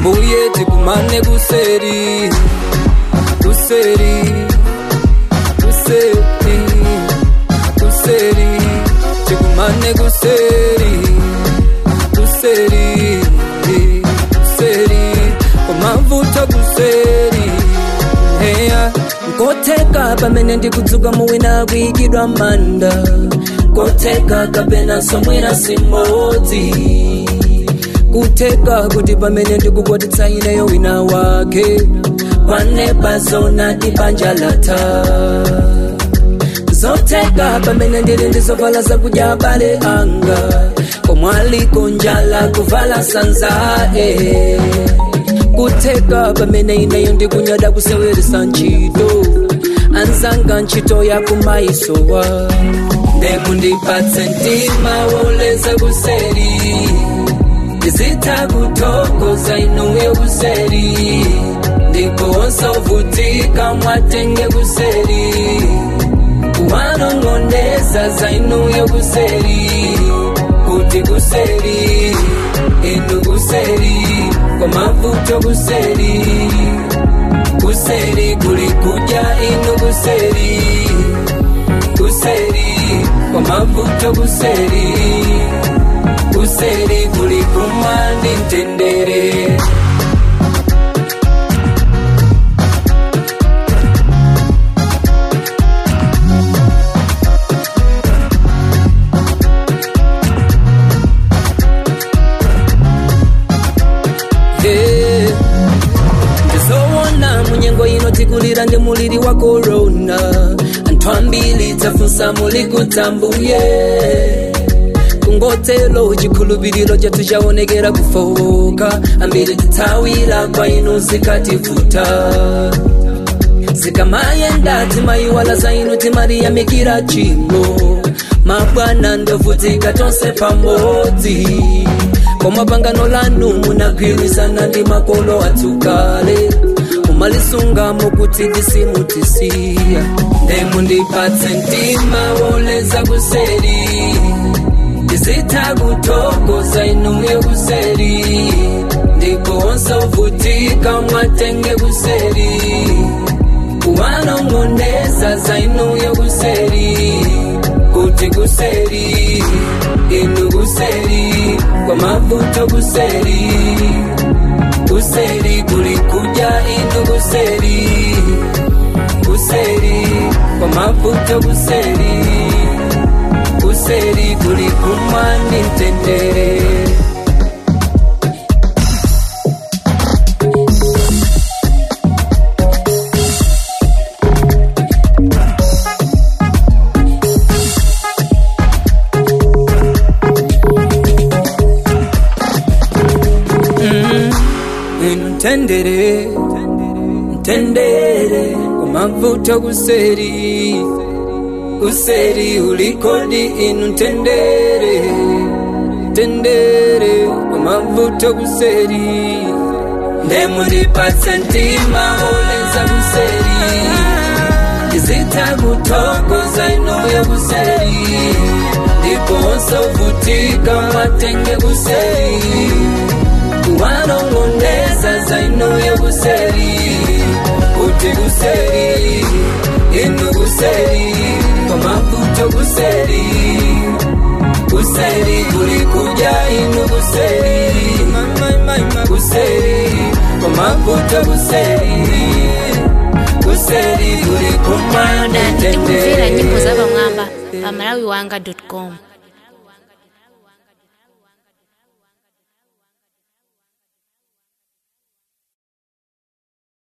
mbuye tikumane kuseri kuseri kuseri kuseri tikumane kuseri kuseri kuseri kumavuto kuseri heya nkoteka pamene ndikudzuka muwina kuyikidwa manda nkoteka kapena somwera simodzi kuteka kuti pamene ndikukwatitsa ineyo wina wake kwanepa zona tibanja latha zoteka pamene ndili ndizovala zakudya abale anga komwaliko njala kuvala sanzae kuteka pamene ineyo ndikunyada kuseweresa ntchito anzanga ntchito yakumaisowa ndekundipatse mtima woleza kuseri ndizitha kuthokoza inuyo kuseri ndikuwosovutika mwatenge kuseri kuwanong'oneza za inuyo kuseri kuti kuseri inu kuseri kwa mavuto kuseri kuseri kulikuja inu kuseri kuseri kwa mavuto kuseri kuseri kulikumandi mtendere Yeah. ndizoona munyengo ino tikulira ndi muliri wa korona anthu ambiri tafunsa muli kutambuye kungotelo chikhulupiriro chathu chaonekera kufoka ambiri tithawira kwa inu zikativuta zikamayenda timayiwala za inu timariyamikira chimo mabwana ndovutika tonse pamodzi koma pangano lanu munagwirizana ndi makolo atsukale mumalisunga kuti tisimutisiya ndemundipatse mtima woleza kuseri ndizitha kuthokoza inuyo kuseri ndikonse uvutika mwatenge kuseri kuwanong'oneza za inuyo kuseri kuti kuseri inu kuseri kwa mavuto kuseri kuseri kulikuja inu kuseri kuseri kwa mavuto kuseri kuseri kulikumandi mtendere Ntendere, ntendere, kumavuto kuseri, kuseri ulikodi inu ntendere, ntendere, kumavuto kuseri, ndemundipatse mtima oleza kuseri, ndizitha kuthokoza inuyo kuseri, ndiponso vutika mwatenge kuseri kuwanong'oneza za inuyo kuseri kuti kuseri inu kuseri kwa mavuto kuseri kuseri kulikuja inu kuseri kuseri kwa mavuto kuseri kuseri kulikumana downloada ndikumvera nyimbo za pamwamba pa malawiwanga com